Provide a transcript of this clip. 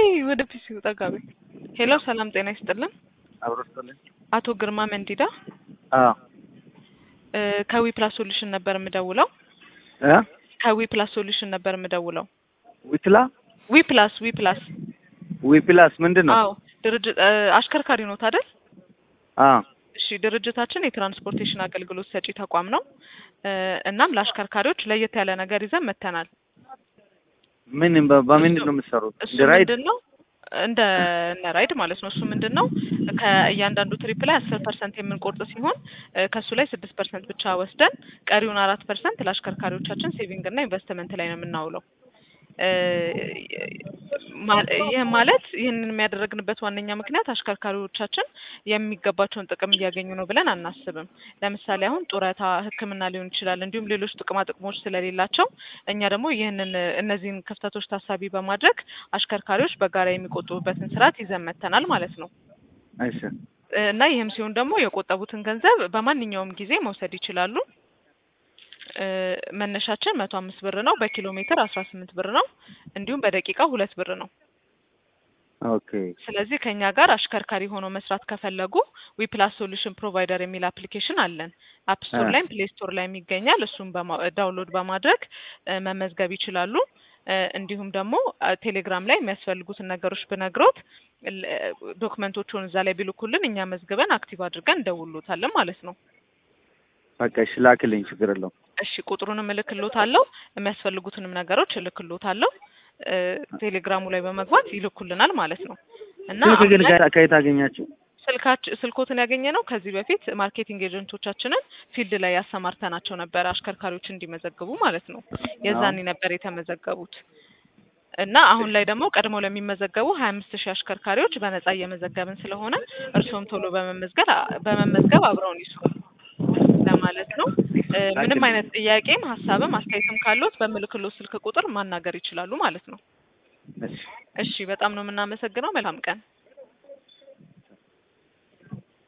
ነይ ወደ ፒሲው ጠጋ በይ። ሄሎ ሰላም ጤና ይስጥልን። አብሮ ስጥልኝ። አቶ ግርማ መንዲዳ አዎ እ ከዊ ፕላስ ሶሉሽን ነበር የምደውለው። እ ከዊ ፕላስ ሶሉሽን ነበር የምደውለው። ዊትላ ዊ ፕላስ ዊ ፕላስ ዊፕላስ ምንድን ነው? አዎ ድርጅት እ አሽከርካሪ ኖት አይደል? አዎ እሺ ድርጅታችን የትራንስፖርቴሽን አገልግሎት ሰጪ ተቋም ነው። እ እናም ለአሽከርካሪዎች ለየት ያለ ነገር ይዘን መጥተናል። ምን በ- በምንድን ነው የምትሰሩት? እሱ እንደ ራይድ ምንድን ነው እንደ እነ ራይድ ማለት ነው። እሱ ምንድን ነው ከእያንዳንዱ ትሪፕ ላይ አስር ፐርሰንት የምንቆርጥ ሲሆን እ ከእሱ ላይ ስድስት ፐርሰንት ብቻ ወስደን ቀሪውን አራት ፐርሰንት ለአሽከርካሪዎቻችን ሴቪንግ እና ኢንቨስትመንት ላይ ነው የምናውለው። እ ማ- ይህ ማለት ይህንን የሚያደረግንበት ዋነኛ ምክንያት አሽከርካሪዎቻችን የሚገባቸውን ጥቅም እያገኙ ነው ብለን አናስብም። ለምሳሌ አሁን ጡረታ፣ ሕክምና ሊሆን ይችላል እንዲሁም ሌሎች ጥቅማ ጥቅሞች ስለሌላቸው እኛ ደግሞ ይህንን እነዚህን ክፍተቶች ታሳቢ በማድረግ አሽከርካሪዎች በጋራ የሚቆጥቡበትን ስርዓት ይዘን መጥተናል ማለት ነው። እሺ እና ይህም ሲሆን ደግሞ የቆጠቡትን ገንዘብ በማንኛውም ጊዜ መውሰድ ይችላሉ። እ መነሻችን መቶ አምስት ብር ነው። በኪሎ ሜትር አስራ ስምንት ብር ነው። እንዲሁም በደቂቃ ሁለት ብር ነው። ኦኬ ስለዚህ ከኛ ጋር አሽከርካሪ ሆኖ መስራት ከፈለጉ ዊፕላስ ሶሉሽን ፕሮቫይደር የሚል አፕሊኬሽን አለን። አፕ ስቶር አ- ላይም ፕሌይ ስቶር ላይም ይገኛል። እሱም በማ- ዳውንሎድ በማድረግ እ መመዝገብ ይችላሉ። እ እንዲሁም ደግሞ አ፣ ቴሌግራም ላይ የሚያስፈልጉትን ነገሮች ብነግሮት ል- ዶክመንቶቹን እዛ ላይ ቢልኩልን እኛ መዝግበን አክቲቭ አድርገን እንደውሎታለን ማለት ነው። በቃ እሺ ላክልኝ፣ ችግር የለውም። እሺ ቁጥሩንም እልክሎታለሁ፣ የሚያስፈልጉትንም ነገሮች እልክሎታለሁ። እ ቴሌግራሙ ላይ በመግባት ይልኩልናል ማለት ነው እና ስልክ አሁን ግን ላይ ከ- ከየት አገኛችሁ? ስልካች ስልኮትን ያገኘ ነው ከዚህ በፊት ማርኬቲንግ ኤጀንቶቻችንን ፊልድ ላይ ያሰማርተናቸው ነበር አሽከርካሪዎች እንዲመዘግቡ ማለት ነው። የዛኔ ነበር የተመዘገቡት እና አሁን ላይ ደግሞ ቀድመው ለሚመዘገቡ ሀያ አምስት ሺህ አሽከርካሪዎች በነጻ እየመዘገብን ስለሆነ እርስዎም ቶሎ በመመዝገብ በመመዝገብ አብረውን ይስሩ ለማለት ነው። እ ምንም አይነት ጥያቄም ሀሳብም አስተያየትም ካሉት በምልክሎ ስልክ ቁጥር ማናገር ይችላሉ ማለት ነው። እሺ እሺ በጣም ነው የምናመሰግነው። መልካም ቀን።